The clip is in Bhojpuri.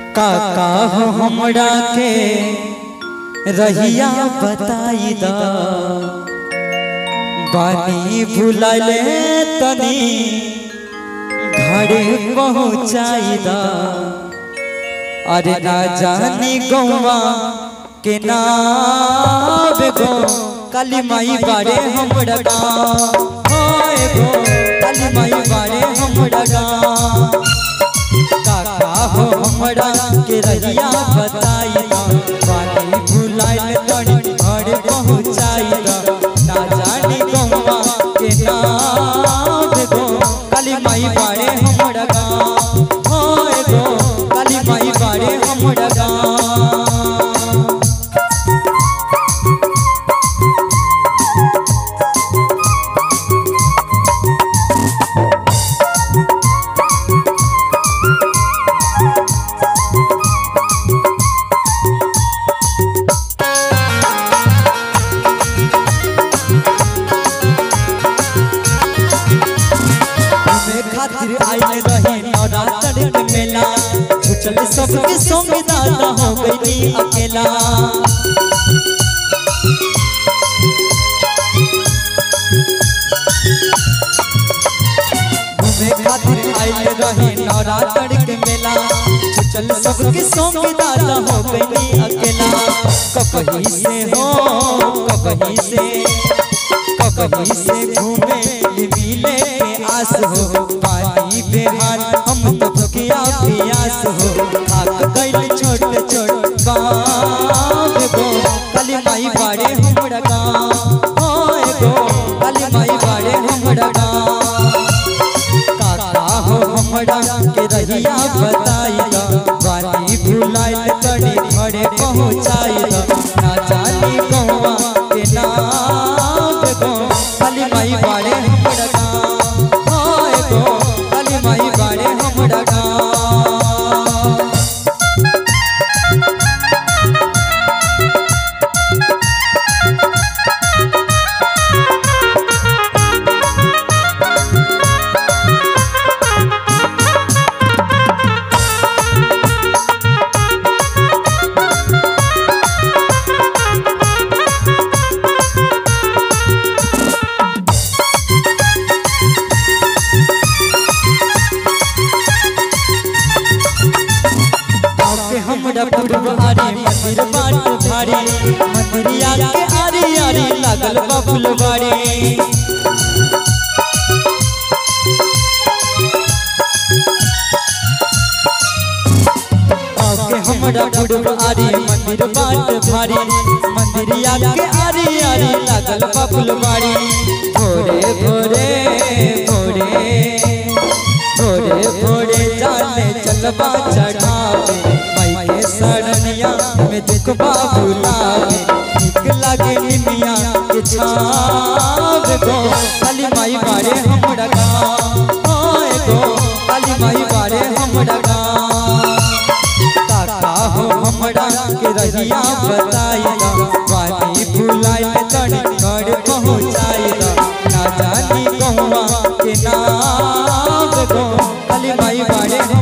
काका हो हमरा के रहिया बताई दा बानी भुलाले तनी घरे पहुँचाई दा अरे ना जानी गौवा के नाम गो काली माई बारे हमरा गाँव होए गो काली माई बारे हमरा गाँव काका हो हमरा के रहिया बताई दा बानी भुलाइल तनी घर पहुँचाई दा ना जानी गौवा के नाम गो काली माई बारे हमरा गाँव होए गो काली माई बारे हमरा गाँव घूमे खातिर आइल रही नवरात्र के मेला छुचल सबके संग दादा हो गई अकेला घूमे खातिर आइल रही नवरात्र के मेला छुचल सबके संग दादा हो गई अकेला ककही से हो ककही से ककही से घूमे मिले के आस हो पानी बेहाल हम तो भुकिया प्यास हो खाक गइल छोट छोट गाँव गो काली माई बाड़े हमरा गाँव होए गो काली माई बाड़े हमरा गाँव काका हो हमरा के रहिया बताई दा बानी भुलाइल तड़ी घरे पहुँचाई दा ना जानी गौवा के नाम गो काली माई बाड़े हमरा गाँव होए गो काली माई बाड़े हमरा गाँव के हमरा पुरवारी मंदिर बाट भारी मंदिरिया के आरी आरी लागल बा फुलवारी के हमरा पुरवारी मंदिर बाट भारी मंदिरिया के आरी आरी लागल बा फुलवारी भोरे भोरे भोरे भोरे भोरे जाने चलबा चढ़ावे माई के शरणिया में देखबा बुलावे निक लागे निमिया के छाव गो काली माई बारे हमरा गाँव होए गो काली माई बारे हमरा गाँव काका हो हमरा के रहिया बताई दा वानी भुलाई तड़ी घर पहुँचाई दा ना जानी कहवा के नाम गो काली माई बाड़े